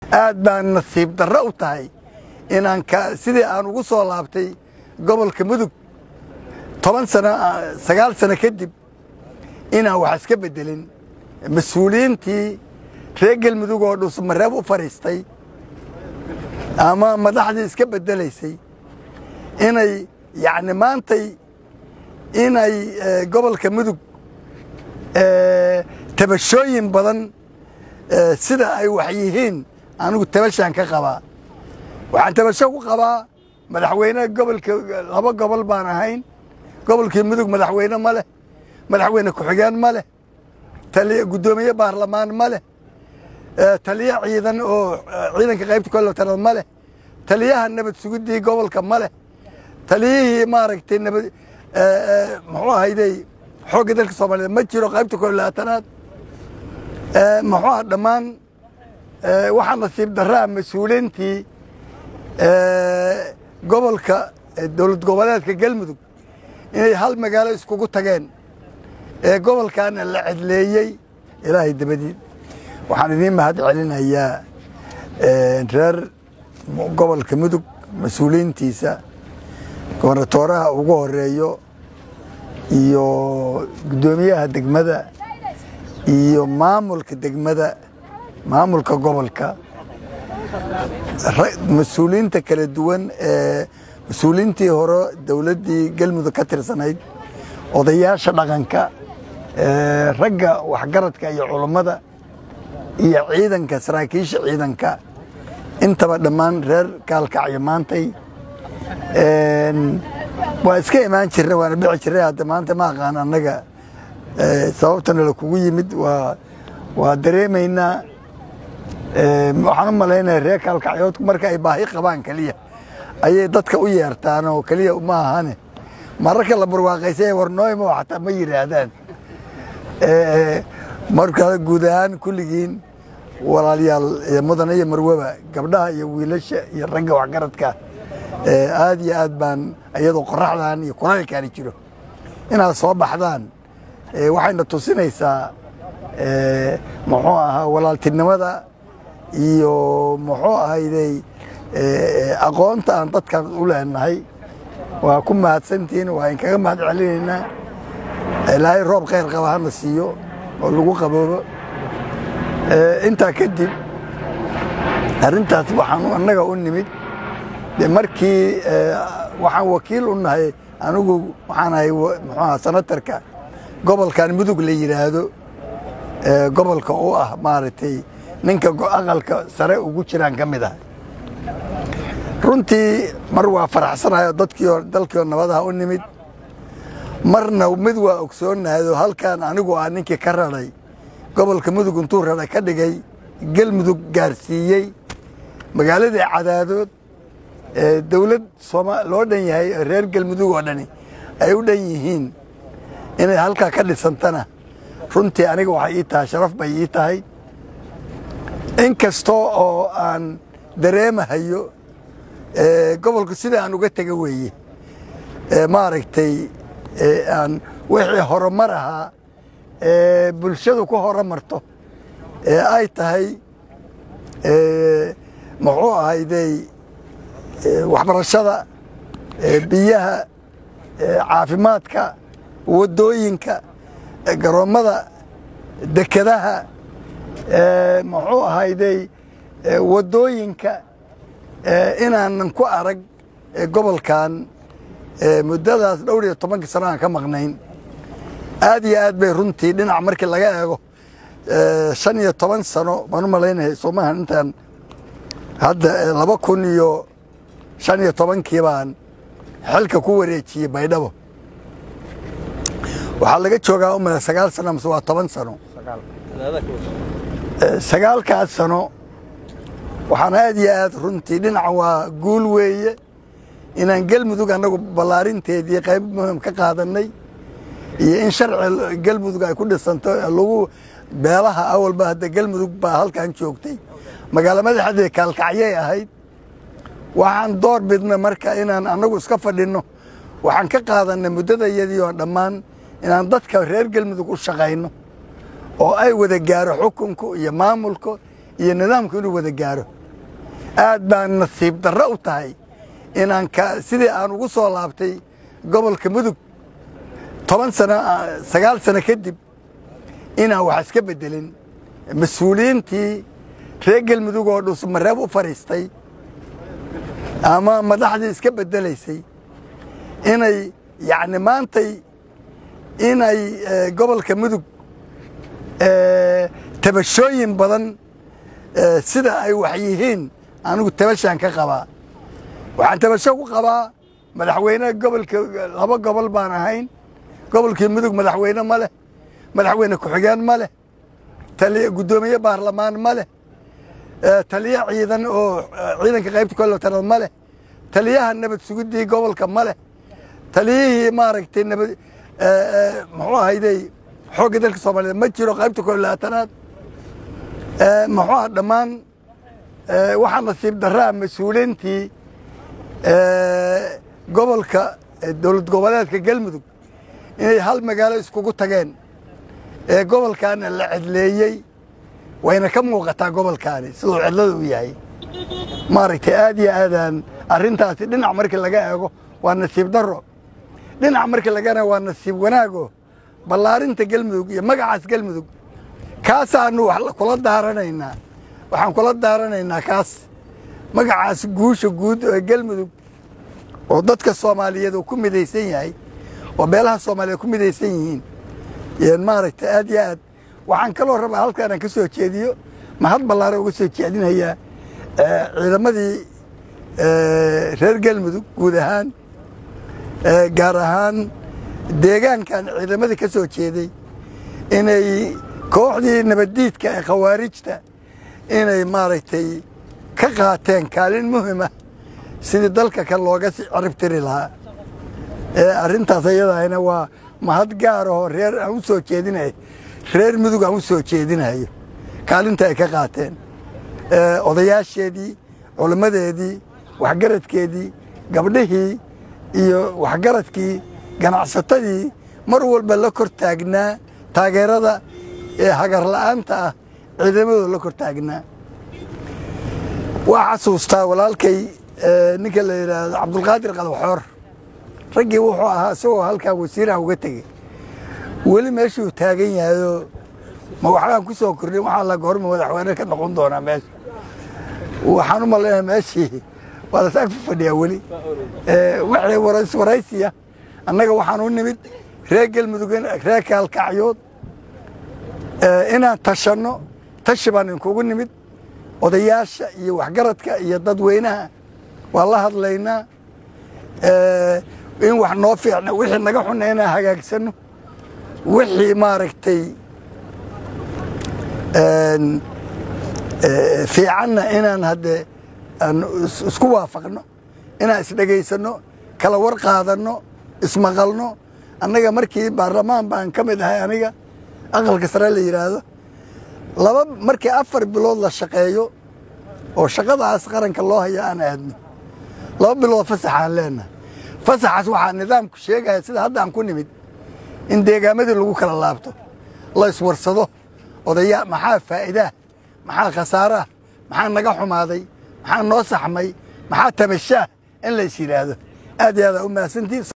aad baan nasiib darro u tahay inaan sidii aan ugu soo laabtay gobolka mudug toban sano sagaal sano kadib inaan wax iska beddelin mas-uuliyiintii reer galmudug oo dhuusmareeb u fadhiistay ama madaxdii iska beddelaysay inay yacni maantay inay gobolka mudug tabashooyin badan sida ay wax yihiin anigu tabashaan ka qabaa waxaan tabasho ku qabaa madaxweyne gobolka laba gobol baan ahayn gobolkii mudug madaxweyne ma leh madaxweyne ku-xigeen ma leh taliy guddoomiye baarlamaan ma leh taliye ciidan oo ciidanka qaybta kolotanaad ma leh taliyaha nabad sugiddii gobolka ma leh taliyihii maaragtay nabad muxuu ahayday xoogga dalka soomaaliyeed ma jiro qaybta kolaatanaad muxuu ah dhammaan waxaa nasiib darraa mas-uuliintii gobolka dowlad goboleedka galmudug inay hal magaalo iskugu tageen ee gobolkaana la cedleeyey ilaahay dabadiid waxaan idiin mahad celinayaa reer gobolka mudug mas-uuliyiintiisa gobernatooraha ugu horeeyo iyo guddoomiyaha degmada iyo maamulka degmada maamulka gobolka mas-uuliyiinta kala duwan ee mas-uuliyiintii hore dowladdii galmudug ka tirsanayd odayaasha dhaqanka ragga waxgaradka iyo culummada iyo ciidanka saraakiisha ciidanka intaba dhammaan reer kaalkacyo maantay waa iska imaan jirna waana dhici jirnay hadda maanta ma aqaan annaga sababtana la kugu yimid waa waa dareemaynaa waxaan u malaynaya reer kaalkacyoodku marka ay baahi qabaan keliya ayay dadka u yeertaan oo keliya ma ahane mararka la barwaaqaysay warnooymo xataa ma yidhaahdaan marka guud ahaan kulligiin walaalayaal mudane iyo marwaba gabdhaha iyo wiilasha iyo ragga waxgaradka aad iyo aad baan iyadoo qoraxdan iyo kulaylkaani jiro inaad soo baxdaan waxayna tusinaysaa muxuu ahaa walaaltinimada iyo muxuu ahayday aqoonta aan dadkan u leenahay waa ku mahadsantihiin waa inkaga mahad celinaynaa ilaahay roob khayr qaba hana siiyo oo lagu qaboobo intaa kadib arrintaas waxaan annaga u nimid de markii waxaan wakiil u nahay anigu waxaan ahay muxuaha sanatarka gobolkan mudug la yidhaahdo gobolka u ah maaragtay ninka aqalka sare ugu jiraan ka mid ah runtii mar waa faraxsanahay dadkiio dalkiio nabadaha u nimid marna mid waa ogsoonahay oo halkan anigu ah ninkii ka raday gobolka mudug intuu raday ka dhigay galmudug gaarsiiyey magaaladii cadaadood dowlad sooma loo dhan yahay reer galmudug oo dhani ay u dhan yihiin inay halkaa ka dhisantana runtii aniga waxay ii tahay sharaf bay ii tahay in kastoo oo aan dareemahayo gobolku sida aan uga tega weeye maaragtay aan wixii horumar ahaa ee bulshadu ku horumarto ee ay tahay muxuu ahayday waxbarashada biyaha caafimaadka waddooyinka garoommada dekedaha muxuu ahayday waddooyinka inaanan ku arag gobolkan muddadaas dhowr iyo tobankii sano aan ka maqnayn aad iyo aad bay runtii dhinac markii laga eego shan iyo toban sano baan u malaynaya soomahan intaan hadda laba kun iyo shan iyo tobankii baan xilka ku wareejiyey baydhabo waxaa laga joogaa u mala sagaal sano mase waa toban sano sagaalkaas sano waxaan aad iyo aad runtii dhinaca waa guul weeye inaan galmudug annagu ballaarinteedii qayb muhim ka qaadannay iyo in sharci galmudug ay ku dhisanto lagu beelaha awalba hadda galmudug baa halkan joogtay magaalo madaxdii kaalkacyay ahayd waxaan door bidna marka inaan annagu iska fadhinno waxaan ka qaadannay muddadayadii oo dhammaan inaan dadka reer galmudug u shaqayno oo ay wada gaaro xukunku iyo maamulku iyo nidaamku inuu wada gaaro aad baan nasiib darro u tahay inaan sidii aan ugu soo laabtay gobolka mudug toban sano sagaal sano kadib inaan wax iska beddelin mas-uuliyiintii reer galmudug oo dhuusmareeb u fadhiistay ama madaxdii iska beddelaysay inay yacni maantay inay gobolka mudug tabashooyin badan sida ay wax yihiin anigu tabashaan ka qabaa waxaan tabasho ku qabaa madaxweyne gobolka laba gobol baan ahayn gobolkii mudug madaxweyne ma leh madaxweyne ku-xigeen ma leh taliy guddoomiye baarlamaan ma leh taliye ciidan oo ciidanka qaybta kolotanaad ma leh taliyaha nabad sugiddii gobolka ma leh taliyihii maaragtay nabad muxuu ahayday xoogga dalka soomaaliyeed ma jiro qaybta kolaatanaad muxuu ah dhammaan waxaa nasiib darraa mas-uuliintii gobolka dowlad goboleedka galmudug inay hal magaalo iskugu tageen ee gobolkaana la cedleeyey wayna ka muuqataa gobolkaani siduu cidlada u yahay maaragtay aad iyo aadaan arrintaasi dhinac markii laga eego waa nasiib darro dhinac markii lagana waa nasiib wanaago ballaarinta galmudug iyo magacaas galmudug kaasaanu wax kula daaranaynaa waxaan kula daaranaynaa kaas magacaas guusha guud ee galmudug oo dadka soomaaliyeed oo ku midaysan yahay oo beelaha soomaaliyeed ku midaysan yihiin maaragtay aad iyo aad waxaan kaloo rabaa halkaanaan ka soo jeediyo mahad ballaara uga soo jeedinayaa ciidamadii reer galmudug guud ahaan gaar ahaan deegaankan ciidamadii ka soo jeeday inay kooxdii nabaddiidka ee khawaarijta inay maaragtay ka qaateen kaalin muhima sidii dalka kan looga ciribtiri lahaa arrintaas ayadahayna waa mahad gaar ahoo reer aan u soo jeedinayo reer mudug aan u soo jeedinayo kaalinta ay ka qaateen odayaasheedii culimmadeedii waxgaradkeedii gabdhihii iyo waxgaradkii ganacsatadii mar walba la kor taagnaa taageerada ee hagarla'aanta ah ciidamadooda la kor taagnaa waa xasuustaa walaalkay ninka la yidhaahdo cabdulqaadir qadaxoor raggii wuxuu ahaa isagoo halkaa wasiiraha uga tegey weli meeshuu taagan yahayoo ma waxbaan ku soo kordhin waxaa la goorma madaxweyne ka noqon doonaa meesha waxaan u malaynaya meeshii waa las ag fadhiyaa weli wixii waraysiya annaga waxaan u nimid reer galmudug reer kaalkacyood inaan tashanno tashi baan inkugu nimid odayaasha iyo waxgaradka iyo dadweynaha waan la hadlaynaa in wax noo fiicna wixii naga xunna inaan hagaagsanno wixii maaragtay fiicanna inaan haddee isku waafaqno inaan isdhegaysanno kala war qaadanno ismaqalno annaga markii baarlamaan baan ka mid ahay aniga aqalka sare la yidhaahdo laba markii afar bilood la shaqeeyo oo shaqadaas qaranka loo haya aan aadno laba bilood fasaxaan leenahay fasaxaas waxaa nidaamku sheegaya sida hadda aan ku nimid in deegaamadii lagu kala laabto la iswarsado odaya maxaa faa'iidaah maxaa khasaaraah maxaa naga xumaaday maxaa noo saxmay maxaa tabashaah in la is yidhaahdo aad iyo aada u mahadsantiin